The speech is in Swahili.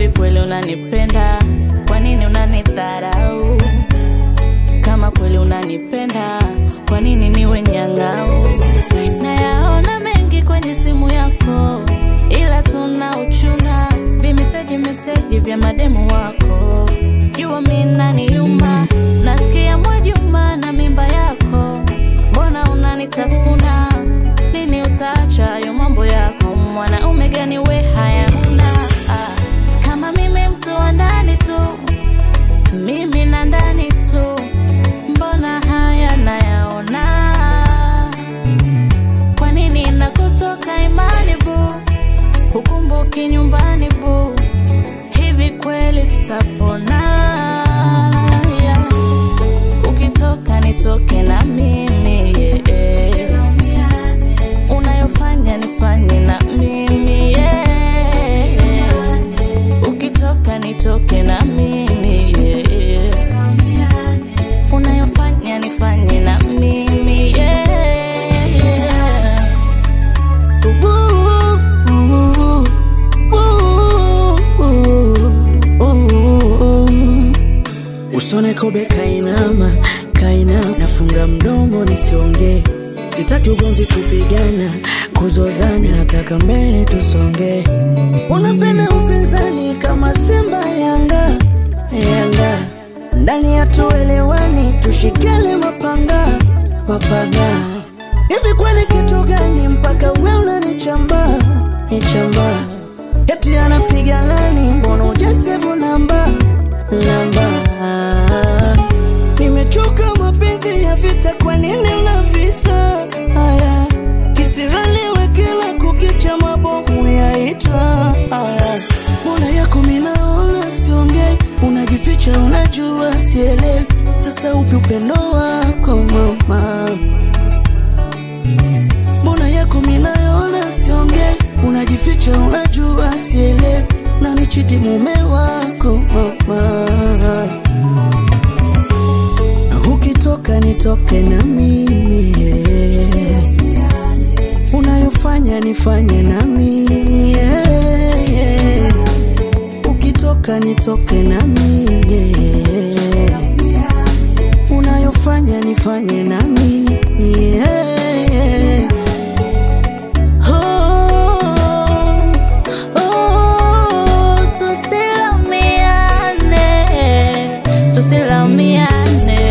Hivi kweli unanipenda? Kwa nini unanidharau? Kama kweli unanipenda, kwa nini niwe nyang'au? Nayaona mengi kwenye simu yako, ila tuna uchuna vimeseji meseji vya mademu wako. Jua mi naniuma, nasikia Mwajuma na mimba yako, mbona unanitafuna? Lini utaacha hayo mambo yako? Mwanaume gani we hayana? Ah, kama mimi mtu wa ndani tu, mimi na ndani tu, mbona haya nayaona? Kwa nini nakutoka imani bu, hukumbuki nyumbani bu, hivi kweli tutapona? Yeah. Ukitoka nitoke na mimi yeah. Unayofanya nifanye na mimi yeah. Ukitoka nitoke na mimi yeah. Unayofanya nifanye na mimi yeah. Usone kobe kainama, kainama, nafunga mdomo nisiongee. Sitaki ugomvi, kupigana, kuzozana, nataka mbele tusonge. Unapenda upinzani kama Simba Yanga, Yanga ndani ya tuelewani, tushikele mapanga, mapanga. Hivi kweli kitu gani mpaka we unanichamba, nichamba? Eti anapiga lani, mbona ujasevu namba, namba? Nimechoka mapenzi ya vita, kwa nini unavisa haya? Kisiraliwe kila kukicha, mabomu yaitwa haya. Mbona yako minaona siongei, unajificha, unajua sielewi. Sasa upi upendo wako mama? Mbona yako minaona siongei, unajificha, unajua sielewi. Unanichiti mume wako mama Ukitoka nitoke na mimi yeah. Unayofanya nifanye na mimi yeah, yeah. Ukitoka nitoke na mimi yeah. Unayofanya nifanye na mimi yeah, yeah. Oh, oh, tusilaumiane, tusilaumiane.